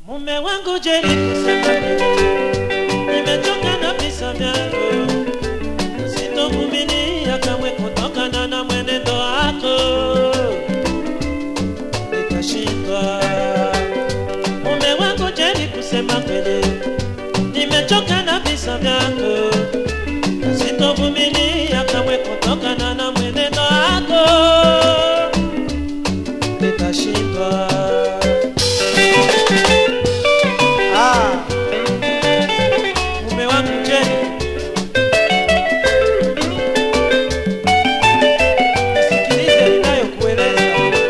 Mume wangu jeri kusema nimechoka na visa vyako, sitovumilia kamwe kutokana na mwenendo wako, nitashindwa. Mume wangu jeri kusema kweli, nimechoka na visa vyako, sitovumilia kamwe kutokana na mwenendo wako, nitashindwa. Ah, mume wangu Jeni, sikilize ninayokueleza.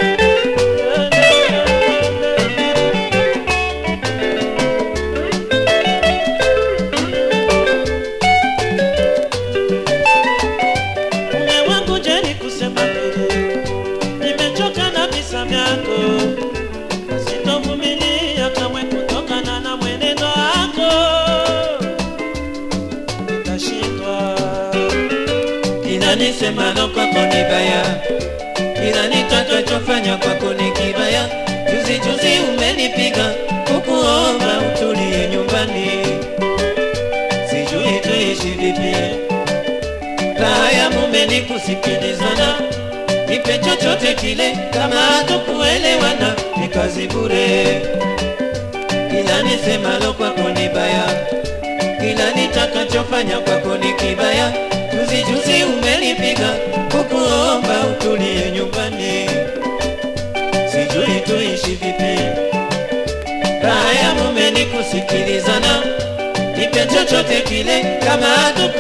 Mume wangu Jeni, kusema kweli, nimechoka na visa vyako sitovumilia kamwe kutokana na mwenendo wako, nitashindwa. Kinanisemalo kwako ni baya, kila nitakachofanya kwako ni kibaya. Juzi juzi umenipiga kukuomba utulie nyumbani, sijui tuishi vipi. Raha ya mume ni kusikilizana, nipe chochote kile, kama hatukuelewana ni kazi bure. Kila nisemalo kwako ni baya, kila nitakachofanya kwako ni kibaya. Juzi juzi umenipiga kukuomba utulie nyumbani, sijui tuishi vipi. Raha ya mume ni kusikilizana, nipe chochote kile, kama hatuku